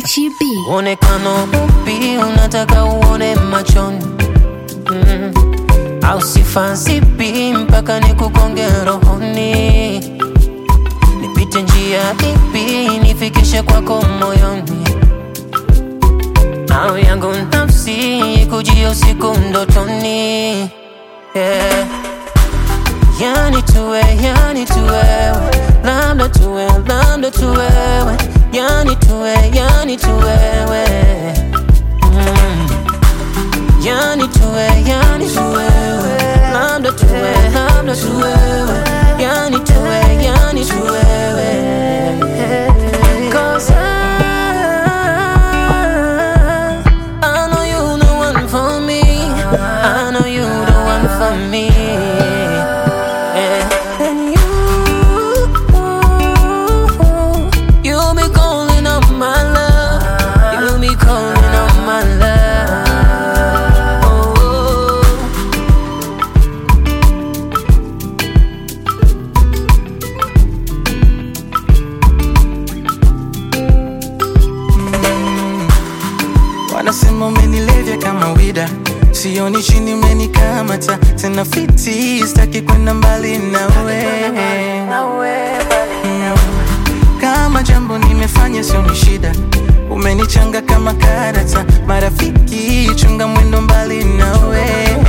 Gachi B. Mwonekano upi unataka uone machoni mm. au sifa zipi mpaka nikukonge rohoni nipite njia ipi nifikishe kwako moyoni au yangu nafsi ikujia usiku ndotoni yeah. Yani tuwe, yani tuwewe, labda tuwe, labda tuwewe, yani tuwe, yani tuwewe mm. Yani tuwe, yani tuwewe, labda tuwe, labda tuwewe, yani tuwe, yani tuwewe Cause I, I know you the one for me I know you the one for me yeah. And you, you be calling on my love. You be calling on my love. Oh, Wanasema umenilevya kama wida, sioni chini umenikamata tena fiti, sitaki kwenda mbali nawe Mm. kama jambo nimefanya sioni shida, umenichanga kama karata, marafiki chunga mwendo mbali nawe